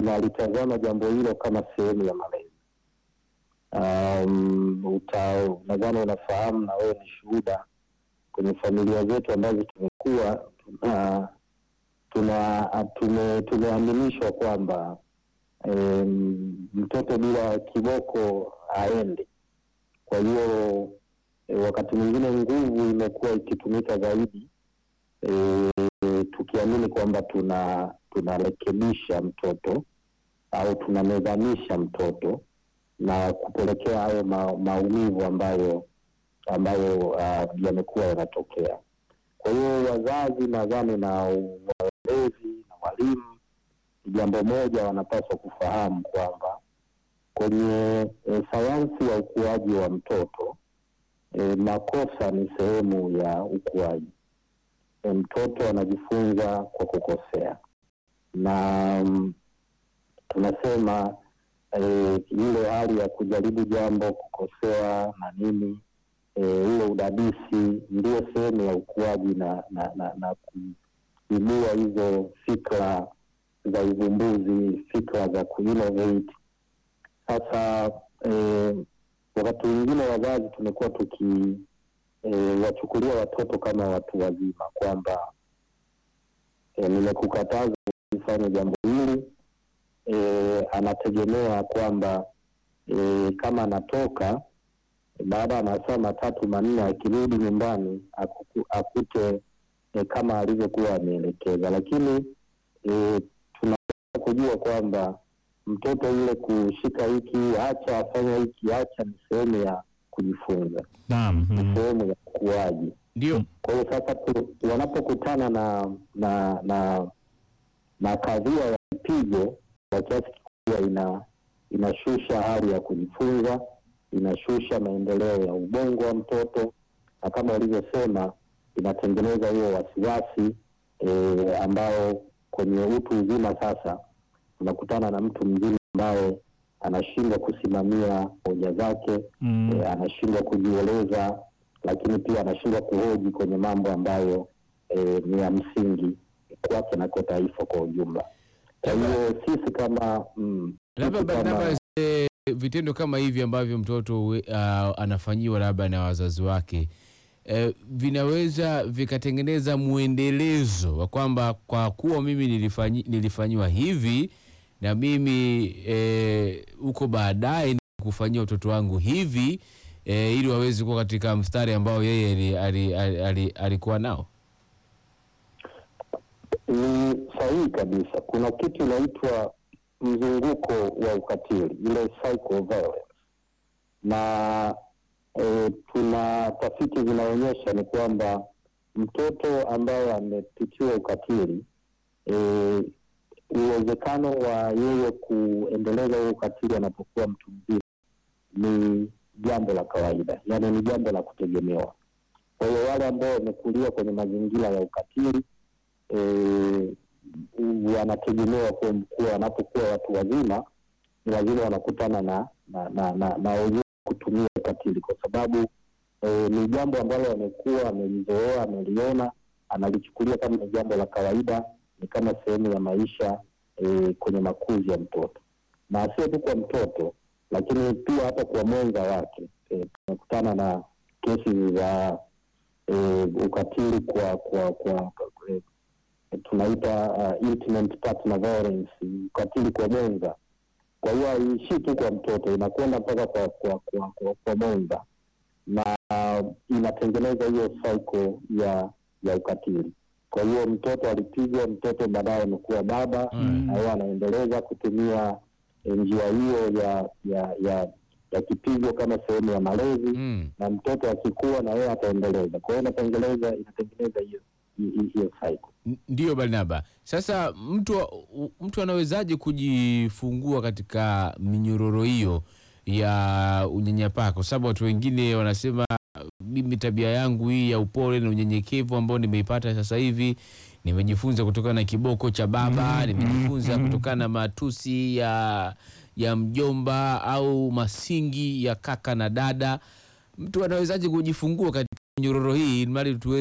inalitazama jambo hilo kama sehemu ya malezi. Um, uta nadhani unafahamu na wewe ni shuhuda kwenye familia zetu ambazo tumekuwa tuna tuna tume, tumeaminishwa kwamba em, mtoto bila kiboko haendi. Kwa hiyo e, wakati mwingine nguvu imekuwa ikitumika zaidi e, tukiamini kwamba tuna tunarekebisha mtoto au tunamezamisha mtoto na kupelekea hayo ma, maumivu ambayo ambayo uh, yamekuwa yanatokea. Kwa hiyo wazazi nadhani na walezi na walimu, jambo moja wanapaswa kufahamu kwamba kwenye e, sayansi ya ukuaji wa mtoto e, makosa ni sehemu ya ukuaji. E, mtoto anajifunza kwa kukosea na mm, tunasema e, ile hali ya kujaribu jambo kukosea na nini e, ule udadisi ndio sehemu ya ukuaji na na, na, na kuibua hizo fikra za uvumbuzi, fikra za kuinnovate. Sasa e, wakati mwingine wazazi tumekuwa tuki e, wachukulia watoto kama watu wazima kwamba e, nimekukataza usifanye jambo hili e, anategemea kwamba e, kama anatoka baada ya masaa matatu manne akirudi nyumbani akuku, akute e, kama alivyokuwa ameelekeza, lakini e, tunaweza kujua kwamba mtoto yule kushika hiki, acha afanya hiki, acha ni sehemu ya kujifunza, Naam. ni mm. sehemu ya ukuaji. Ndio. Kwa hiyo sasa tu, wanapokutana na na na na kadhia ya mpigo kwa kiasi kikubwa ina inashusha hali ya kujifunza, inashusha maendeleo ya ubongo wa mtoto, na kama walivyosema, inatengeneza huo wasiwasi e, ambao kwenye utu uzima sasa unakutana na mtu mzima ambaye anashindwa kusimamia hoja zake Mm. e, anashindwa kujieleza, lakini pia anashindwa kuhoji kwenye mambo ambayo e, ni ya msingi kwake na kwa taifa kwa ujumla. Kwa hiyo sisi kama mm, labda sisi kama- Barnabas, eh, vitendo kama hivi ambavyo mtoto we- ah, anafanyiwa labda na wazazi wake eh, vinaweza vikatengeneza mwendelezo wa kwamba kwa kuwa mimi nilifanyi, nilifanyiwa hivi na mimi eh, huko baadaye kufanyia watoto wangu hivi eh, ili waweze kuwa katika mstari ambao yeye ali- ali- ali- ali- alikuwa nao. ni sahihi kabisa. Kuna kitu inaitwa mzunguko wa ukatili, ile cycle of violence, na e, tuna tafiti zinaonyesha ni kwamba mtoto ambaye amepitiwa ukatili e, uwezekano wa yeye kuendeleza huo ukatili anapokuwa mtu mzima ni jambo la kawaida, yaani ni jambo la kutegemewa. Kwa hiyo wale ambao wamekulia kwenye mazingira ya ukatili eh, wanategemewa kuwa kuwa wanapokuwa watu wazima ni lazima wanakutana na na na, na, na wenyewe kutumia ukatili kwa sababu eh, ni jambo ambalo amekuwa amelizoea, ameliona, analichukulia kama ni jambo la kawaida, ni kama sehemu ya maisha eh, kwenye makuzi ya mtoto, na sio tu kwa mtoto, lakini pia hata kwa mwenza wake. Eh, tunakutana na kesi za eh, ukatili kwa kwa kwa, kwa eh, tunaita uh, intimate partner violence, ukatili kwa mwenza. Kwa hiyo haiishii tu kwa mtoto, inakwenda mpaka kwa kwa kwa, kwa, kwa mwenza na uh, inatengeneza hiyo cycle ya ya ukatili. Kwa hiyo mtoto alipigwa, mtoto baadaye amekuwa baba Mm. na yeye anaendeleza kutumia eh, njia hiyo ya ya ya ya kipigo kama sehemu ya malezi Mm. na mtoto akikua na yeye ataendeleza. Kwa hiyo inatengeneza inatengeneza hiyo hiyo hiyo cycle. N- Ndiyo Barnaba. Sasa mtu mtu anawezaje kujifungua katika minyororo hiyo ya unyanyapaa? Kwa sababu watu wengine wanasema mimi tabia yangu hii ya upole na unyenyekevu ambao nimeipata sasa hivi nimejifunza kutokana na kiboko cha baba, nimejifunza kutokana na matusi ya ya mjomba au masingi ya kaka na dada. Mtu anawezaje kujifungua katika minyororo hii ili mradi tuwe